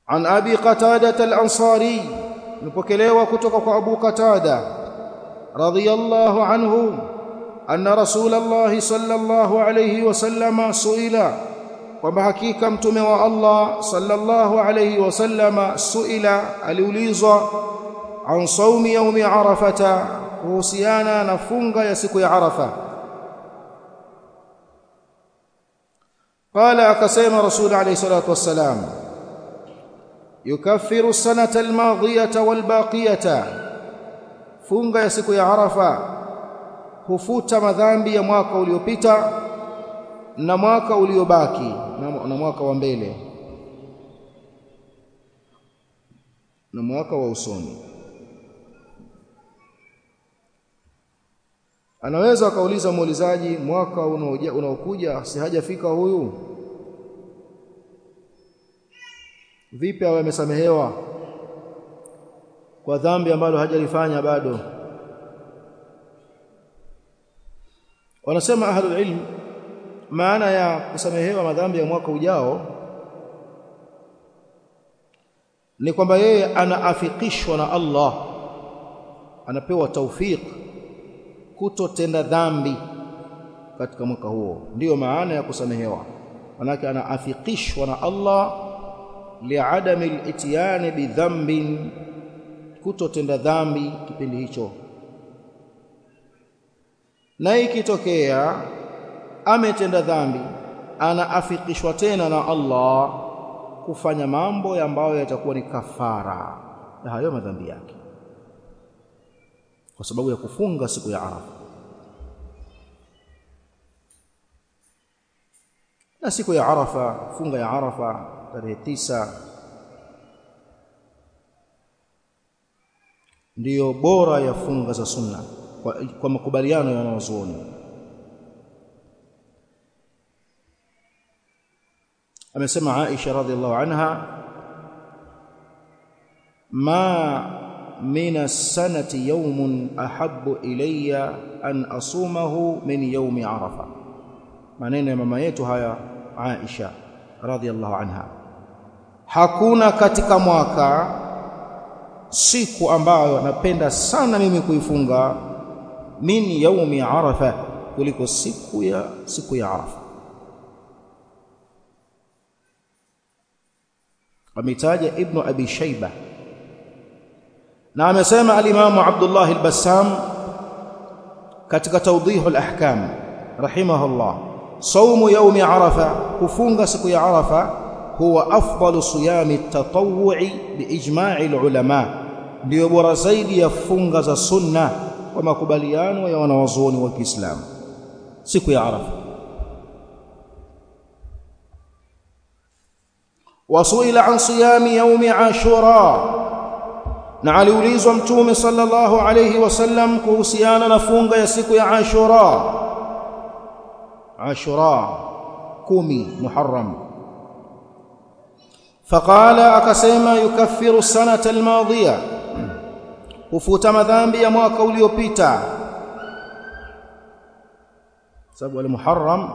عن أبي قتادة الأنصاري نبكليوا كتك أبو قتادة رضي الله عنه أن رسول الله صلى الله عليه وسلم سئل وبحقيقة متوم الله صلى الله عليه وسلم سئل aliulizwa عن صوم يوم عرفة kuhusiana na funga ya siku ya Arafa قال akasema rasul alayhi salatu wassalam yukaffiru sanata almadhiyata walbaqiyata funga ya siku ya Arafa hufuta madhambi ya mwaka uliopita na mwaka uliobaki na mwaka wa mbele na mwaka wa usoni anaweza akauliza muulizaji mwaka unaokuja si hajafika huyu vipi awe amesamehewa kwa dhambi ambalo hajalifanya bado wanasema ahlul ilm maana ya kusamehewa madhambi ya mwaka ujao ni kwamba yeye anaafikishwa na Allah anapewa taufik kutotenda dhambi katika mwaka huo ndiyo maana ya kusamehewa manake anaafikishwa na Allah liadami al-ityan bidhanbin kutotenda dhambi kipindi hicho na ikitokea ametenda dhambi anaafikishwa tena na Allah kufanya mambo ambayo yatakuwa ni kafara ya hayo madhambi yake kwa sababu ya kufunga siku ya Arafa na siku ya Arafa funga ya Arafa tarehe tisa ndiyo bora ya funga za sunna kwa, kwa makubaliano ya wanazuoni amesema Aisha radhiallahu anha ma min as-sanati yawmun ahabbu ilayya an asumahu min yawmi arafa maneno ya mama yetu haya Aisha radhiallahu anha hakuna katika mwaka siku ambayo napenda sana mimi kuifunga min yaumi arafa kuliko siku ya siku ya arafa ametaja ibnu abi shayba na amesema alimamu abdullah al-bassam katika tawdih al-ahkam rahimahullah saumu yaumi arafa kufunga siku ya arafa huwa afdalu siyami at-tatawwu'i biijma'i al-ulama ndio bora zaidi ya funga za sunna kwa makubaliano ya wanawazuoni wa Kiislamu siku ya Arafa wasuila an siyami yaumi ashura na aliulizwa mtume sallallahu alayhi wasallam kuhusiana na funga ya siku ya ashura ashura kumi muharram faqala akasema yukaffiru sanata almadhiya hufuta madhambi ya mwaka uliopita sababu al-Muharram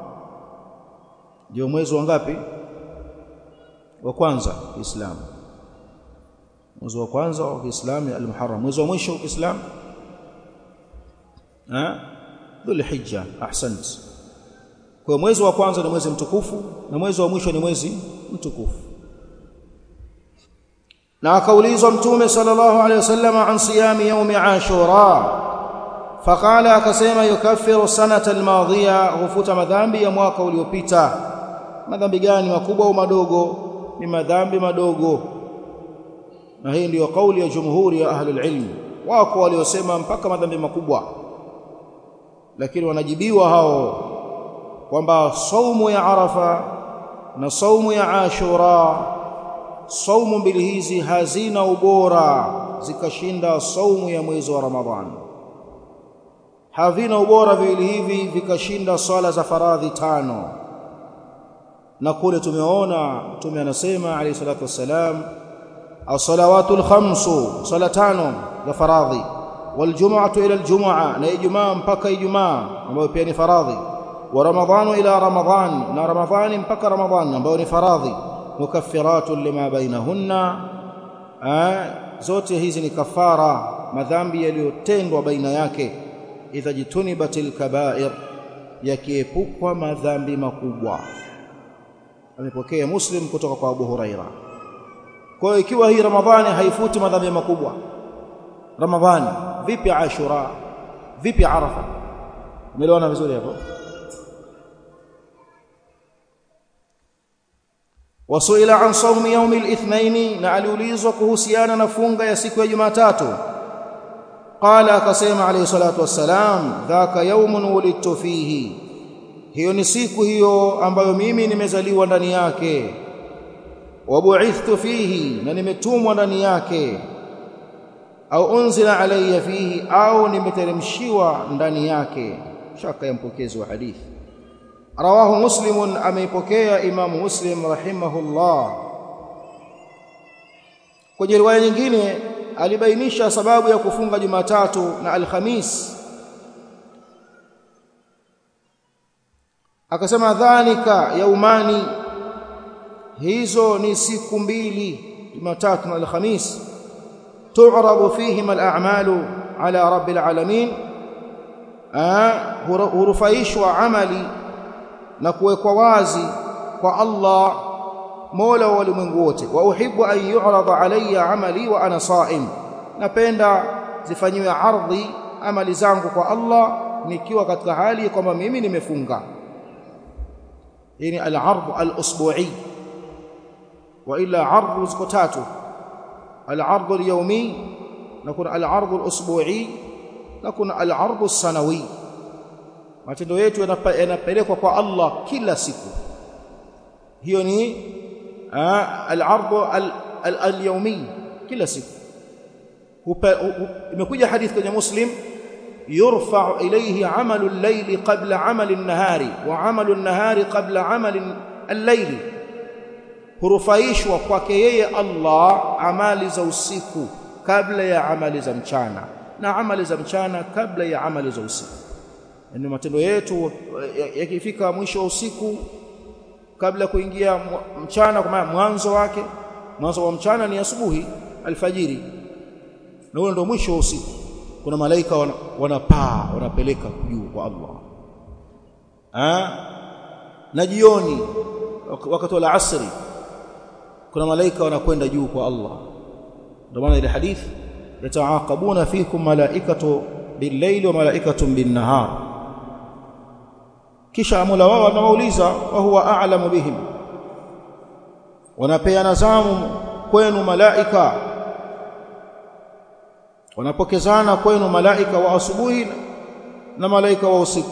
ndio mwezi wa ngapi wa kwanza Uislamu mwezi wa kwanza wa Uislamu al-Muharram mwezi wa mwisho wa Uislamu eh Dhulhijja ahsant kwa mwezi wa kwanza ni mwezi mtukufu na mwezi wa mwisho ni mwezi mtukufu na akaulizwa mtume sallallahu alayhi wasallam an siyami yaumi ashura faqala akasema yukaffiru sanata almadhiya hufuta madhambi ya mwaka uliopita madhambi gani makubwa au madogo ni madhambi madogo na hii ndiyo kauli ya jumhuri ya ahli alilm wako waliosema mpaka madhambi makubwa lakini wanajibiwa hao kwamba saumu ya arafa na saumu ya ashura saumu mbili hizi hazina ubora zikashinda saumu ya mwezi wa Ramadhani havina ubora viwili hivi vikashinda swala za faradhi tano na kule tumeona mtume anasema alayhi salatu wassalam as-salawatul khamsu sala tano za faradhi wal jum'atu ila al-jum'a na ijumaa mpaka ijumaa ambayo pia ni faradhi wa ramadhanu ila ramadhan na ramadhani mpaka ramadhani ambayo ni faradhi mukaffiratun lima bainahunna zote hizi ni kafara madhambi yaliyotendwa baina yake idha jitunibatil kaba'ir yakiepukwa madhambi makubwa amepokea muslim kutoka kwa Abu Huraira kwa hiyo ikiwa hii ramadhani haifuti madhambi makubwa ramadhani vipi ashura vipi arafa umeelewana vizuri hapo wasuila an sawmi yawm al-ithnain na aliulizwa kuhusiana na funga ya siku ya Jumatatu qala akasema alayhi salatu wassalam dhaka yawmun wulidtu fihi hiyo ni siku hiyo ambayo mimi nimezaliwa ndani yake wabu'ithtu fihi na nimetumwa ndani yake au unzila alayya fihi au nimeteremshiwa ndani yake shaka ya mpokezi wa hadithi rawahu muslimun ameipokea imamu muslim rahimahullah kwenye riwaya nyingine alibainisha sababu ya kufunga Jumatatu na Alhamis akasema dhanika yaumani hizo ni siku mbili Jumatatu na Alhamis tu'rabu fihima al-a'malu ala rabbil alamin hurufaishwa amali na kuwekwa wazi kwa Allah Mola wa ulimwengu wote wa uhibbu an yu'rada alayya amali wa ana sa'im napenda zifanyiwe ardhi amali zangu kwa Allah nikiwa katika hali kwamba mimi nimefunga hii ni al-ard al-usbu'i wa ila ardh ziko tatu al-ard al-yawmi na kuna al-ard al-usbu'i na kuna al-ard as-sanawi matendo yetu yanapelekwa kwa Allah kila siku hiyo ni al-ard al-yawmi kila siku imekuja hadithi kwenye muslim يرفع إليه عمل الليل قبل عمل النهار وعمل النهار قبل عمل الليل hurufaishwa kwake yeye Allah amali za usiku kabla ya amali za mchana na amali za mchana kabla ya amali za usiku yani matendo yetu yakifika mwisho wa usiku kabla kuingia mchana kwa maana mwanzo wake mwanzo wa mchana ni asubuhi alfajiri na huo ndio mwisho wa usiku kuna malaika wanapaa wanapeleka juu kwa Allah ha? na jioni wakati wa asri kuna malaika wanakwenda juu kwa Allah ndio maana ile hadithi yataaqabuna fikum malaikatu bil-layli wa malaikatun bin-nahar kisha Mola wao anawauliza wa huwa a'lamu bihim wanapeana zamu kwenu malaika wanapokezana kwenu malaika wa asubuhi na malaika wa usiku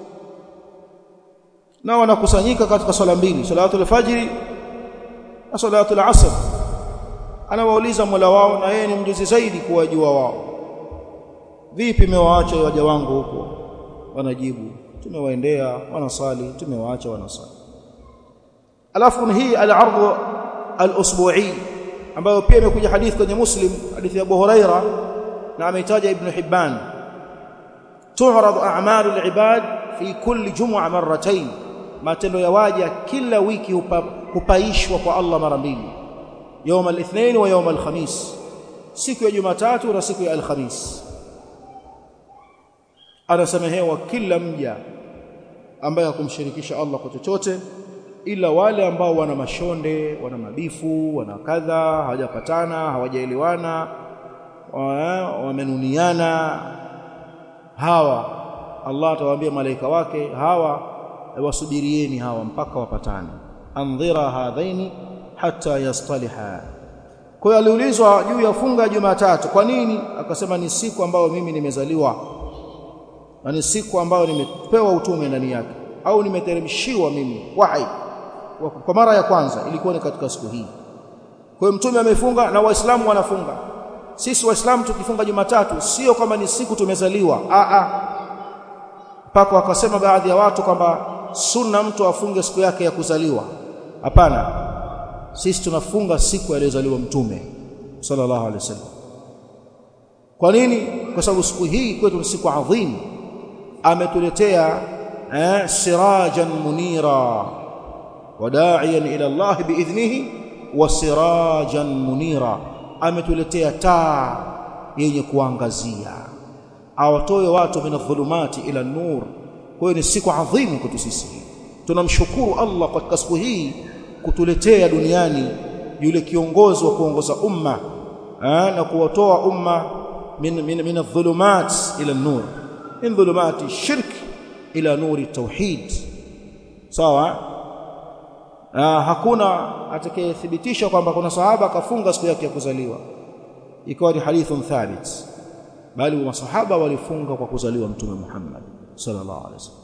na wanakusanyika katika swala mbili salatul fajri na salatul asr anawauliza Mola wao na yeye ni mjuzi zaidi kuwajua wao vipi mmewaacha waja wangu huko wanajibu tumewaendea wanasali tumewaacha wanasali alafu hii al-ardh al-usbu'i ambayo pia imekuja hadithi kwenye Muslim hadithi ya Abu Huraira na ameitaja Ibn Hibban tu'radu a'malu al-ibad fi kulli jum'a marratayn matendo ya waja kila wiki hupa, hupaishwa kwa Allah mara mbili يوم الاثنين ويوم الخميس siku ya Jumatatu na siku ya Alhamis anasamehewa kila mja ambaye hakumshirikisha Allah kwa chochote ila wale ambao wana mashonde wana mabifu wana kadha hawajapatana hawajaelewana wamenuniana hawa Allah atawaambia malaika wake hawa wasubirieni hawa mpaka wapatane andhira hadhaini hatta yastaliha kwa hiyo aliulizwa juu ya funga ya Jumatatu kwa nini akasema ni siku ambayo mimi nimezaliwa na ni siku ambayo nimepewa utume ndani yake au nimeteremshiwa mimi wahi kwa mara ya kwanza ilikuwa ni katika siku hii kwa hiyo mtume amefunga na waislamu wanafunga sisi waislamu tukifunga Jumatatu sio kama ni siku tumezaliwa a a mpaka wakasema baadhi ya watu kwamba sunna mtu afunge siku yake ya kuzaliwa hapana sisi tunafunga siku aliyozaliwa mtume sallallahu alaihi wasallam kwa nini kwa sababu siku hii kwetu ni siku adhim ametuletea eh, sirajan munira وداعيا الى الله باذنه wa sirajan munira ametuletea taa yenye kuangazia awatoe watu min adh-dhulumati ila nur kwa hiyo ni siku adhimu kwetu sisi tunamshukuru Allah katika siku hii kutuletea duniani yule kiongozi wa kuongoza umma na kuwatoa umma min min min adh-dhulumat ila an-nur min dhulumati shirk ila nuri tauhid sawa hakuna atakayethibitisha kwamba kuna sahaba akafunga siku yake ya kuzaliwa ikawa ni hadithun thabit bali masahaba walifunga kwa kuzaliwa mtume Muhammad sallallahu alaihi wasallam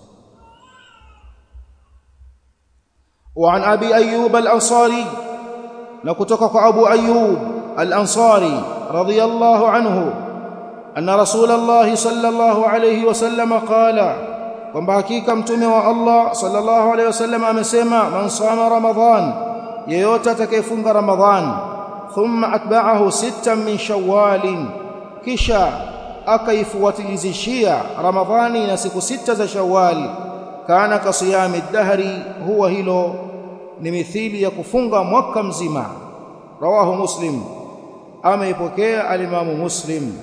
وعن ابي ايوب الانصاري نكتك ابو ايوب الانصاري رضي الله عنه ان رسول الله صلى الله عليه وسلم قال kwamba hakika mtume wa Allah sallallahu alaihi wasallam amesema man sama ramadhan yeyote atakayefunga ramadhan thumma atba'ahu sittan min shawwal kisha akaifuatilizishia ramadhani na siku sita za shawwal kana kasiyami dahri huwa hilo ni mithili ya kufunga mwaka mzima rawahu muslim ameipokea alimamu muslim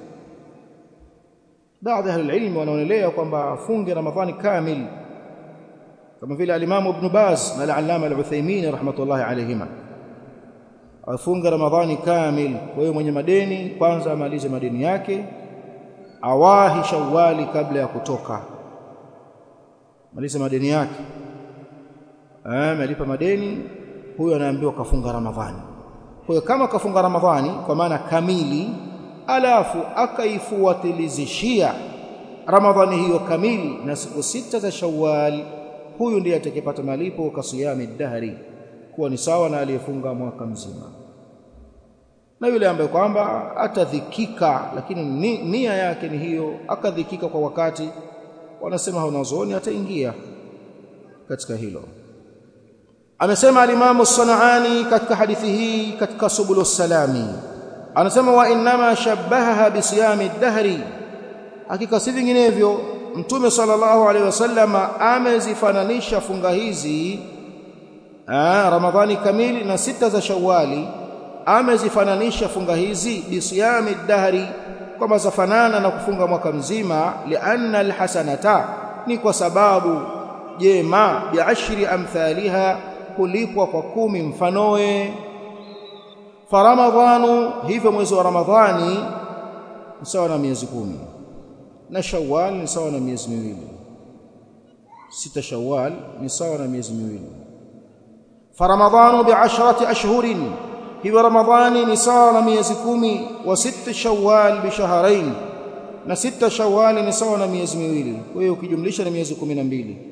baadhi ya ilmu wanaonelea kwamba afunge ramadhani kamil kama vile alimamu ibn baz na al-allama al-uthaymeen rahmatullahi alayhima afunge ramadhani kamil kwa hiyo mwenye madeni kwanza amalize madeni yake awahi shawali kabla ya kutoka maliza madeni yake amelipa madeni huyo anaambiwa kafunga ramadhani kwa hiyo kama kafunga ramadhani kwa maana kamili alafu akaifuatilizishia ramadhani hiyo kamili na siku sita za shawwal huyu ndiye atakayepata malipo kasiyami dahri kuwa ni sawa na aliyefunga mwaka mzima na yule ambaye kwamba atadhikika lakini nia yake ni hiyo akadhikika kwa wakati wanasema wanazuoni ataingia katika hilo amesema alimamu sanaani katika hadithi hii katika subulu salami anasema wa inma shabbaha bisiyami dahri hakika si vinginevyo mtume sallallahu alaihi wasallam amezifananisha funga hizi aa, ramadhani kamili na sita za shawali amezifananisha funga hizi bisiyami dahri kwamba zafanana na kufunga mwaka mzima lianna alhasanata ni kwa sababu jema biashri amthaliha kulipwa kwa kumi mfanoe faramadhanu hivyo mwezi wa ramadhani ni sawa na miezi kumi na shawwal ni sawa na miezi miwili sita shawwal ni sawa na miezi miwili faramadhanu bi'ashrati ashhurin hivyo ramadhani ni sawa na miezi kumi wa sita shawwal bishahrain na sita shawwal ni sawa na miezi miwili kwa hiyo ukijumlisha ni miezi kumi na mbili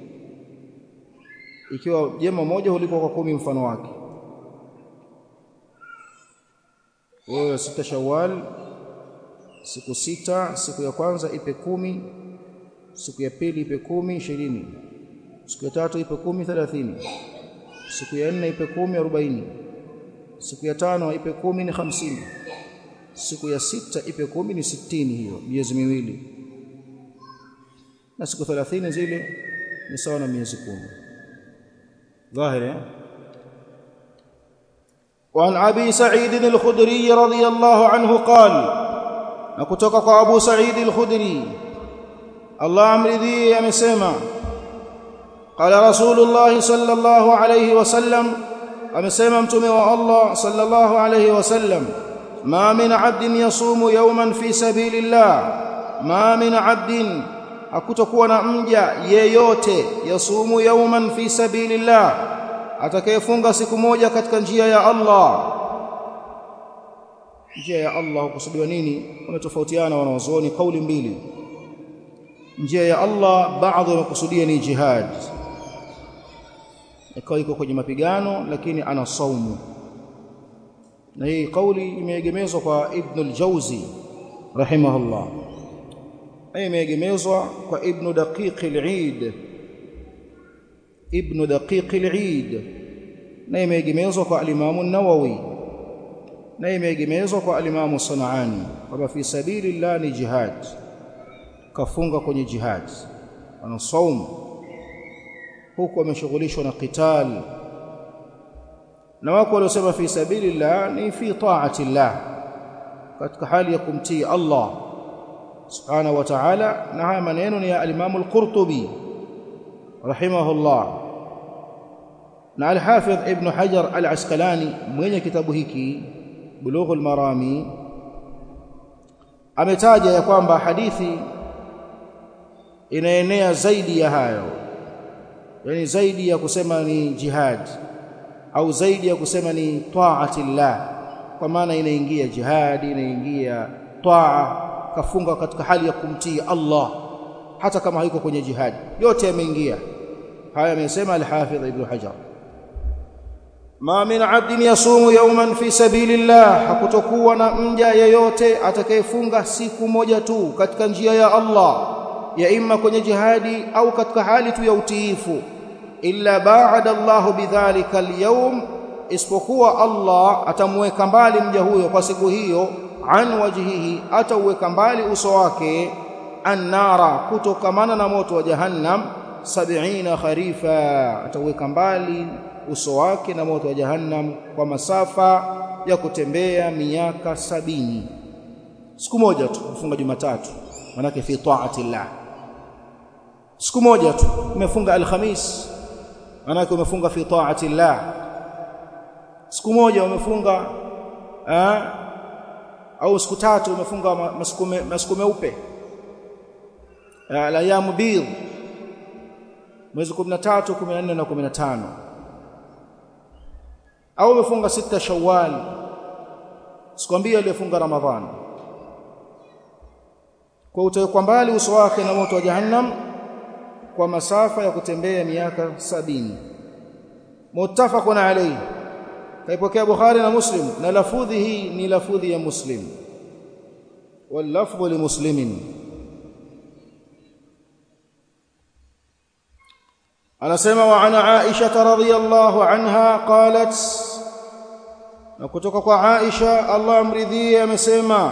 ikiwa jema moja hulipwa kwa kumi mfano wake wewe sita shawwal siku sita siku ya kwanza ipe kumi siku ya pili ipe kumi ishirini siku ya tatu ipe kumi thelathini siku ya nne ipe kumi arobaini siku ya tano ipe kumi ni hamsini siku ya sita ipe kumi ni sitini hiyo miezi miwili na siku thelathini zile ni sawa na miezi kumi ظاهر وعن ابي سعيد الخدري رضي الله عنه قال نكتوka kwa Abu Sa'id al-Khudri Allah amridhi amesema qala rasulullah sallallahu alayhi wasallam amesema mtume wa Allah sallallahu alayhi wasallam ma min 'abdin yasumu yawman fi sabilillah ma min 'abdin hakutakuwa na mja yeyote yasumu yawman fi sabilillah atakayefunga siku moja katika njia ya Allah njia ya Allah hukusudiwa nini wametofautiana wanawazuoni kauli mbili njia ya Allah baadhi wamekusudia ni jihad ikawa iko kwenye mapigano lakini ana saumu na hii kauli imeegemezwa kwa Ibn al-Jawzi rahimahullah na imeegemezwa kwa Ibn Daqiq al-Eid Ibn Daqiq al-Eid na imeegemezwa kwa al-Imam an-Nawawi na imeegemezwa kwa al-Imam Sanaani kwamba fi sabilillah ni jihad kafunga kwenye jihad ana saumu huku ameshughulishwa na qital na wako waliosema fi sabilillah ni fi ta'ati llah katika hali ya kumtii Allah subhanahu wa ta'ala na haya maneno ni ya al-Imam al-Qurtubi rahimahullah na al-Hafidh Ibn Hajar al-Asqalani mwenye kitabu hiki Bulughul Marami ametaja ya kwamba hadithi inaenea zaidi ya hayo yani zaidi ya kusema ni jihad au zaidi ya kusema ni taatillah kwa maana inaingia jihadi inaingia taa kafunga katika hali ya kumtii Allah hata kama haiko kwenye jihadi yote yameingia haya amesema al-Hafidh Ibn Hajar ma min 'abdin yasumu yawman fi sabilillah hakutokuwa na mja yeyote atakayefunga siku moja tu katika njia ya Allah ya imma kwenye jihadi au katika hali tu ya utiifu illa ba'ada Allah bidhalika al-yawm isipokuwa Allah atamweka mbali mja huyo kwa siku hiyo an wajhihi atauweka mbali uso wake annara kutokamana na moto wa jahannam 70 kharifa atauweka mbali uso wake na moto wa jahannam kwa masafa ya kutembea miaka sabini siku moja tu kufunga Jumatatu manake fi taati llah siku moja tu umefunga alhamis manake umefunga fi taati llah siku moja umefunga eh, au siku tatu umefunga masiku meupe alayamu bidh mwezi 13 14 na 15 au umefunga sita shawwal sikwambia aliyefunga ramadhani kwa utawekwa mbali uso wake na moto wa jahannam kwa masafa ya kutembea miaka sabini muttafaqun alayhi kaipokea Bukhari na Muslim na lafudhi hii ni lafudhi ya Muslim wal lafdhu li muslimin anasema wa ana Aisha radhiyallahu anha qalat na kutoka kwa Aisha Allah amridhie amesema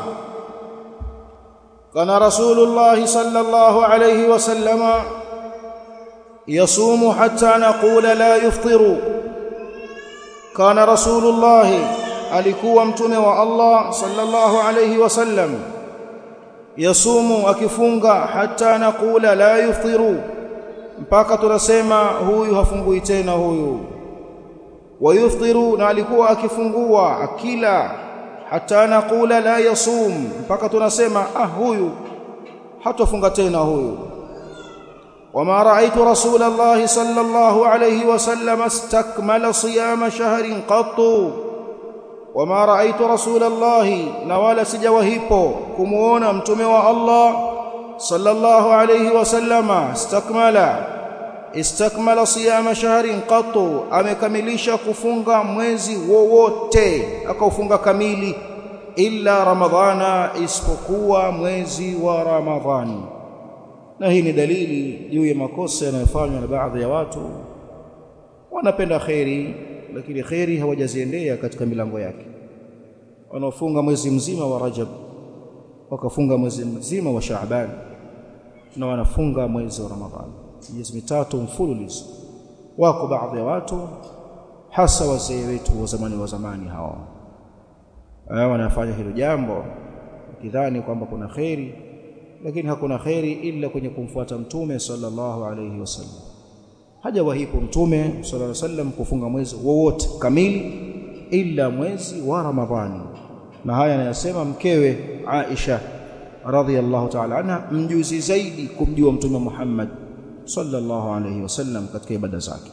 kana rasulullah sallallahu alayhi wasallama yasumu hatta naqula la yuftiru kana rasulullah alikuwa mtume wa Allah sallallahu alayhi wasallam yasumu akifunga hatta naqula la yuftiru mpaka tunasema huyu hafungui tena huyu wayuftiru na alikuwa akifungua akila hata naqula la yasum mpaka tunasema ah huyu hatofunga tena huyu wama raaitu rasulallahi sallallahu alayhi wasallam istakmala siyama shahrin qattu wama raaitu rasulallahi na wala sijawahipo kumuona mtume wa Allah sallallahu alayhi wasallama istakmala istakmala siyama shahrin qattu amekamilisha kufunga mwezi wowote akaufunga kamili illa ramadhana isipokuwa mwezi wa ramadhani na hii ni dalili juu ya makosa yanayofanywa na baadhi ya watu wanapenda kheri lakini kheri hawajaziendea katika milango yake wanaofunga mwezi mzima wa Rajab wakafunga mwezi mzima wa Shaaban na wanafunga mwezi wa Ramadhani miezi mitatu mfululizo wako baadhi ya watu hasa wazee wetu wa zamani wa zamani hao wanafanya hilo jambo kidhani kwamba kuna kheri lakini hakuna kheri ila kwenye kumfuata mtume sallallahu alayhi wasallam hajawahipo mtume sallallahu alayhi wasallam kufunga mwezi wowote kamili ila mwezi wa Ramadhani na haya anayasema mkewe Aisha radhiyallahu ta'ala anha mjuzi zaidi kumjua mtume Muhammad sallallahu alayhi wasallam katika ibada zake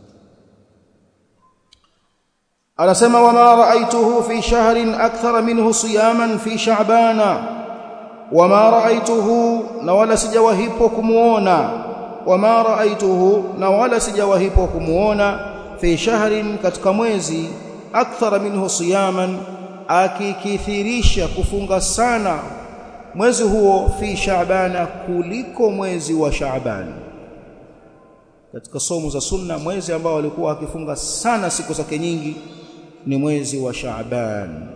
anasema wama raaituhu fi shahrin akthara minhu siyaman fi sha'bana wama raaituhu na wala sijawahipo kumuona wama raaituhu na wala sijawahipo kumuona fi shahrin katika mwezi akthara minhu siyaman akikithirisha kufunga sana mwezi huo fi shaabana kuliko mwezi wa shaaban katika somo za sunna mwezi ambao alikuwa akifunga sana siku zake nyingi ni mwezi wa shaaban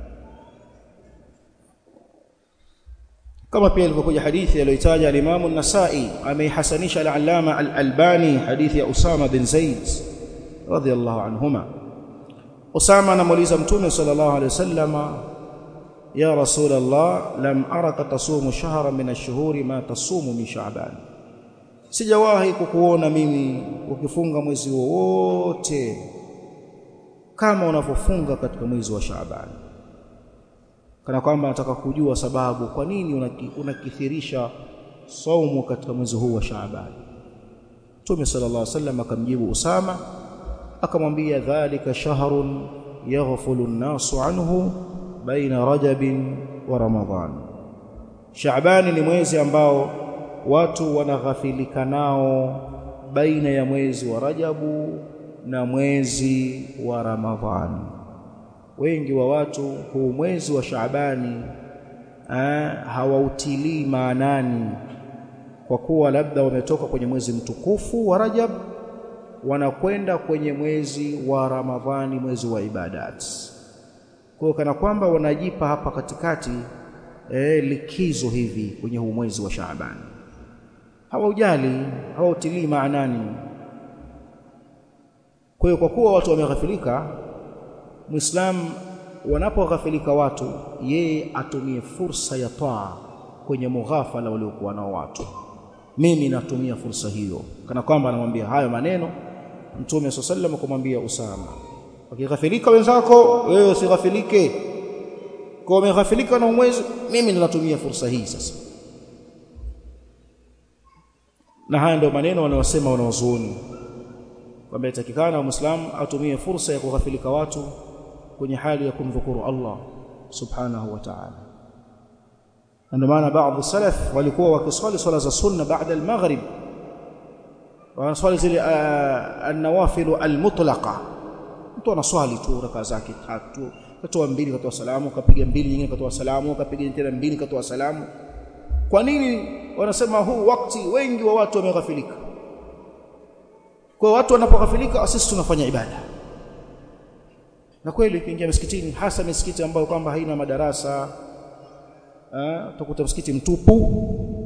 kama pia ilivyokuja hadithi aliyotaja al-Imam an-Nasa'i ameihasanisha al-Allama al-Albani hadithi ya Usama bin Zaid radhiyallahu anhuma Usama anamuuliza Mtume sallallahu alaihi wasallama ya Rasulullah lam araka tasumu shahra min ash-shuhuri ma tasumu min Sha'ban sijawahi kukuona mimi ukifunga mwezi wowote kama unavyofunga katika mwezi wa Shaaban kana kwamba nataka kujua sababu kwa nini unakithirisha saumu katika mwezi huu wa Shaaban Mtume sallallahu alaihi wasallam akamjibu Usama akamwambia dhalika shahrun yaghfulu an-nasu anhu baina rajabin wa ramadhan Shaaban ni mwezi ambao watu wanaghafilika nao baina ya mwezi wa Rajabu na mwezi wa Ramadhani. Wengi wa watu huu mwezi wa Shaabani hawautilii maanani kwa kuwa labda wametoka kwenye mwezi mtukufu wa Rajab wanakwenda kwenye mwezi wa Ramadhani, mwezi wa ibadat. Kwa kana kwamba wanajipa hapa katikati eh, likizo hivi kwenye huu mwezi wa Shaabani hawaujali hawautilii maanani. Kwa hiyo kwa kuwa watu wameghafilika, Muislamu wanapoghafilika watu, yeye atumie fursa ya taa kwenye mughafala waliokuwa nao watu. Mimi natumia fursa hiyo, kana kwamba anamwambia hayo maneno Mtume swalla sallam kumwambia Usama, wakighafilika wenzako, wewe usighafilike. Kwa umeghafilika na mwezi, mimi ninatumia fursa hii sasa na haya ndio maneno wanayosema wanaozuoni kwamba itakikana muislamu atumie fursa ya kughafilika watu kwenye hali ya kumdhukuru Allah subhanahu wa ta'ala ndio maana baadhi salaf walikuwa wakiswali swala za sunna baada al-maghrib wanaswali zile an-nawafil al-mutlaqa mtu anaswali tu raka zake tatu katoa mbili katoa salamu kapiga mbili nyingine katoa salamu kapiga tena mbili katoa salamu kwa nini wanasema huu wakati wengi wa watu wameghafilika kwa watu wanapoghafilika sisi tunafanya ibada na kweli ukiingia msikitini hasa misikiti ambayo kwamba haina madarasa utakuta msikiti mtupu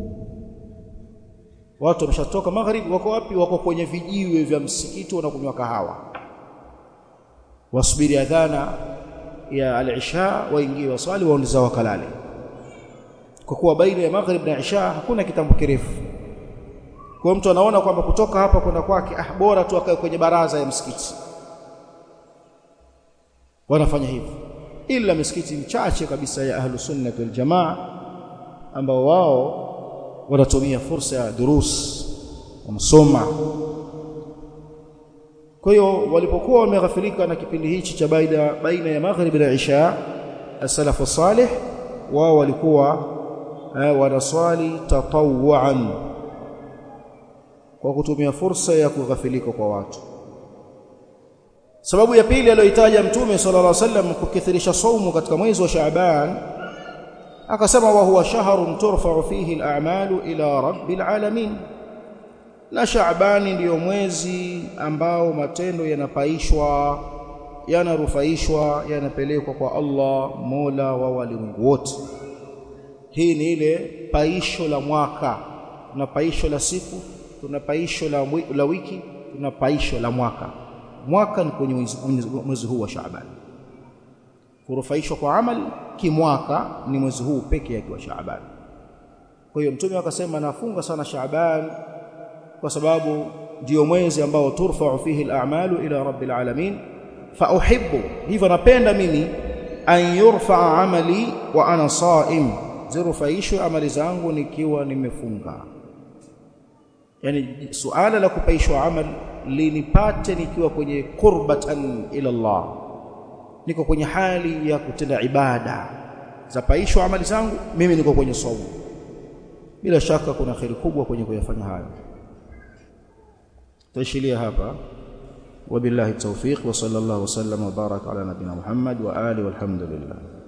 watu wameshatoka magharibi wako wapi wako kwenye vijiwe vya msikiti wanakunywa kahawa wasubiri adhana ya al-isha waingie waswali waondoza wakalale kwa kuwa baina ya maghrib na isha hakuna kitambo kirefu kwa mtu anaona kwamba kutoka hapa kwenda kwake ah bora tu akae kwenye baraza ya msikiti wanafanya hivyo ila misikiti michache kabisa ya ahlu sunnah wal jamaa ambao wao wanatumia fursa ya durus wanasoma kwa hiyo walipokuwa wameghafilika na kipindi hichi cha baina baina ya maghrib na isha as-salafu salih wao walikuwa wanaswali tatawuan kwa kutumia fursa ya kughafilika kwa watu sababu ya pili aliyoitaja mtume sallallahu alaihi wasallam kukithirisha saumu katika mwezi wa Shaaban akasema wa huwa shahrun turfa'u fihi al-a'malu ila rabbil alamin na Shaabani ndiyo mwezi ambao matendo yanapaishwa yanarufaishwa yanapelekwa kwa Allah Mola wa walimwengu wote hii ni ile paisho la mwaka tuna paisho la siku tuna paisho la, la wiki tuna paisho la mwaka mwaka ni kwenye mwezi huu wa Shaaban kurufaishwa kwa amali kimwaka ni mwezi huu pekee yake wa Shaaban kwa hiyo mtume akasema nafunga sana Shaaban kwa sababu ndio mwezi ambao turfa'u fihi al-a'malu ila rabbil alamin fa uhibbu hivyo napenda mimi an yurfa'a amali wa ana sa'im zirufaishwe amali zangu nikiwa nimefunga yani suala la kupaishwa amal linipate nikiwa kwenye qurbatan ila Allah niko kwenye hali ya kutenda ibada za paishwa amali zangu mimi niko kwenye saumu bila shaka kuna kheri kubwa kwenye kuyafanya hayo taishilia hapa wabillahi tawfiq wa sallallahu wasallam wa baraka ala nabina Muhammad wa ali walhamdulillah